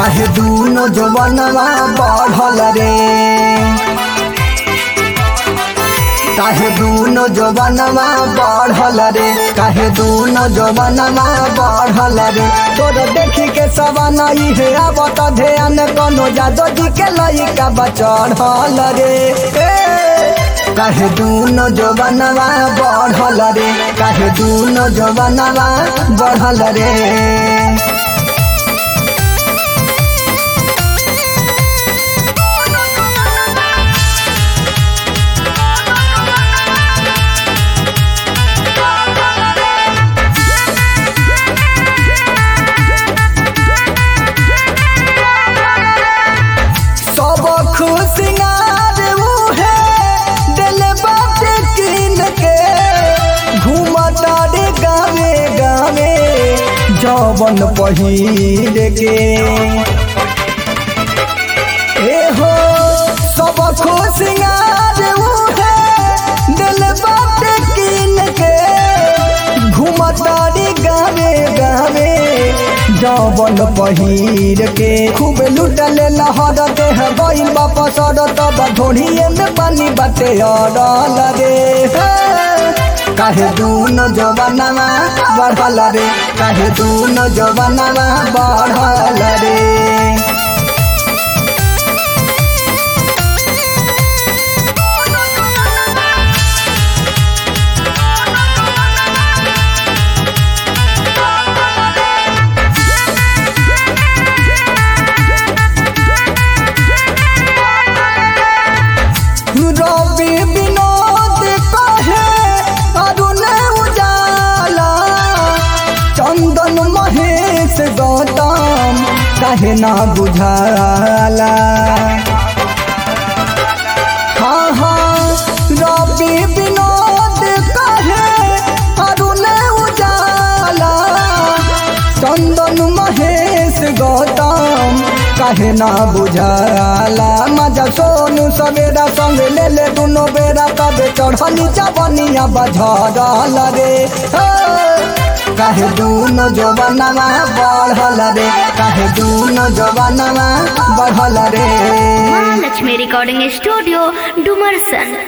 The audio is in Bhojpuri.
काहे दूनो जवनवा बढ़ल रे काहे दूनो जवनवा बढ़ल रे काहे दूनो जवनवा बढ़ल रे तोर देखी के सवाना इहे आवत ध्यान कोनो जादो जी के लइका बचढ़ल रे ए, काहे दूनो जवनवा बढ़ल रे काहे दूनो जवनवा बढ़ल रे सब खुशियार उहे दिल बात किन के घूमता रे गावे गावे जवन पहिर के ए हो सब खुशियार उहे दिल बात किन के घूमता रे गावे गावे जवन पहिर के खूब लुटल लहर देह गइल वापस तब ढोढ़िए में पानी बाटे अड़ल रे हे। काहे दूनो जवानवा बढ़ल रे काहे दूनो जवानवा बढ़ल रे रवि विनोद कहे अरुण उजाला चंदन महेश गौतम कहे ना बुझाला हाँ हाँ रवि विनोद कहे अरुण उजाला चंदन महेश गौतम काहे ना बुझाला मजा सोनू सवेरा संग ले ले दुनो बेरा तबे चढ़नी जवनिया बझरल रे हे। काहे दूनो जवानवा बढ़ल रे काहे दूनो जवानवा बढ़ल रे महालक्ष्मी रिकॉर्डिंग स्टूडियो डुमरसन